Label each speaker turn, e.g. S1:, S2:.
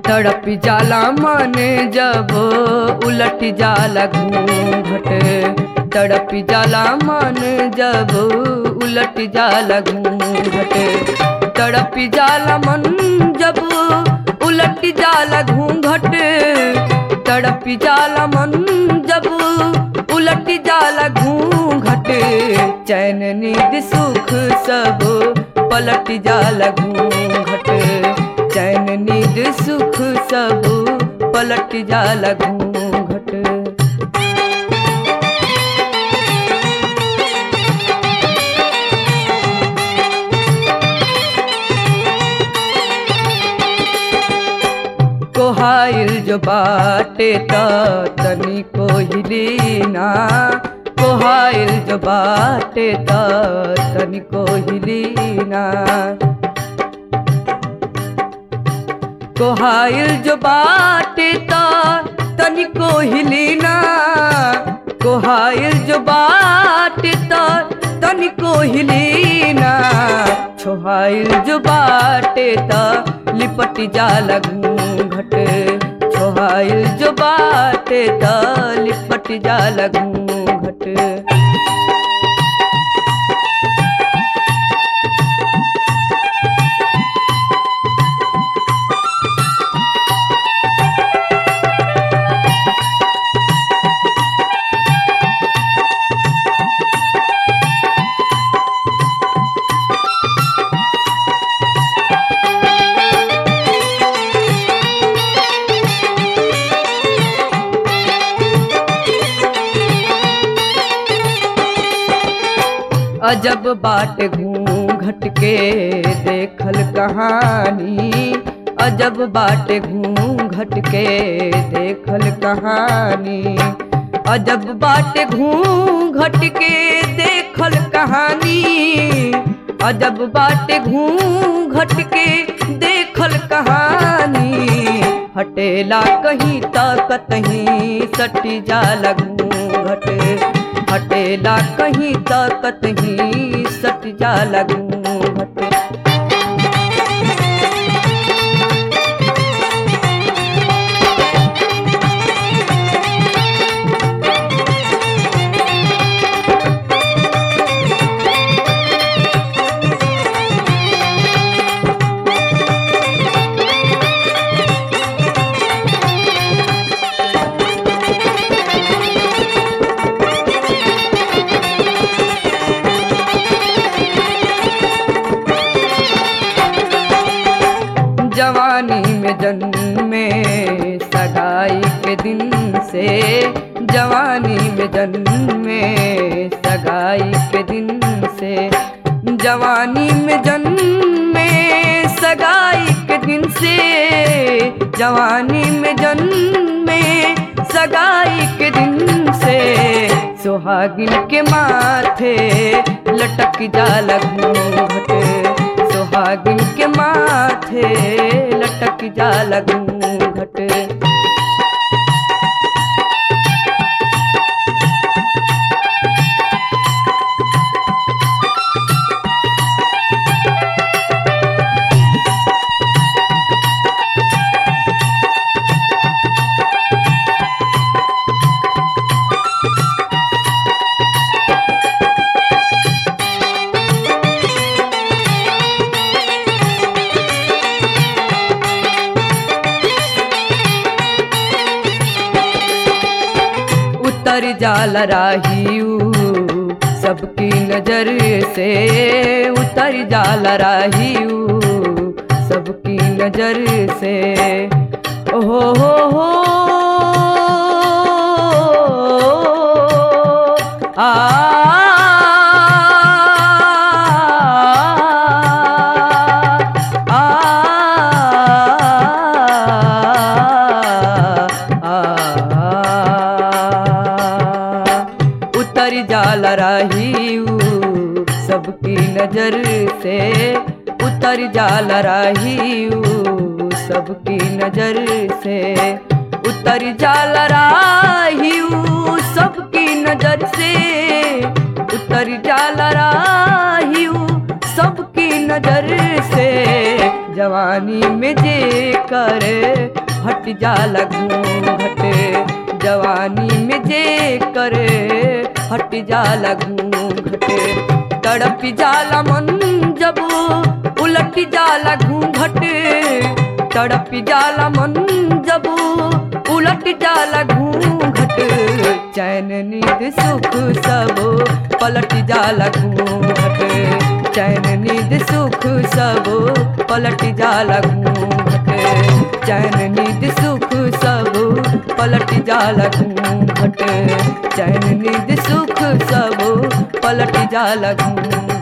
S1: तड़प जाला मन जब उलट जाला घूंघट तड़प जाला मन जब उलट जाला घूंघट तड़प जाला मन जब उलट जाला घूंघट तड़प जाला मन जब उलट जाला घूंघट चैन नींद सुख सब पलट जाला घूंघट चैन नींद सुख सब पलट जाला घूंघट कोहाइल जो बाटे त तनी को हिलीना कोहाइल जो बाटे त तनी को हिलीना कोहाइल जो बाटे त तनी को हिलीना कोहाइल जो बाटे त तनी को हिलीना छोहाइल जो बाटे त लिपट जाला घूंघट छोहाइल जो बाटे त लिपट जाला घूंघट अजब बाट घूंघट के देखल कहानी अजब बाट घूंघट के देखल कहानी अजब बाट घूंघट के देखल कहानी अजब बाट घूंघट के देखल कहानी हटेला कहीं तक कहीं सटी जाला घूंघट हटेला कहीं तक ही सट जाला घूंघट जवानी में जन्मे सगाई के दिन से जवानी में जन्मे सगाई के दिन से जवानी में जन्मे सगाई के दिन से जवानी में जन्मे सगाई के दिन से सुहागिन के माथे लटक जाला घूंघट सुहागिन के माथे लटक जाला घूंघट उतर जाला राहियू सबकी नजर से उतर जाला राहियू सबकी नजर से ओहो हो हो आ उतर जाला राहियू सबकी नजर से उतर जाला राहियू सबकी नजर से उतर जाला राहियू सबकी नजर से उतर जाला राहियू सबकी नजर से जवानी में जे कर हट जाला घूंघट जवानी में जे करे हट जाला घूंघट तड़प जाला मन जब उलट जाला घूंघट तड़प जाला मन जब उलट जाला घूंघट चैन नींद सुख सब पलट जाला घूंघट चैन नींद सुख सब पलट जाला घूंघट चैन नींद सुख सब पलट जाला घूंघट चैन नींद सुख सब पलट जाला घूंघट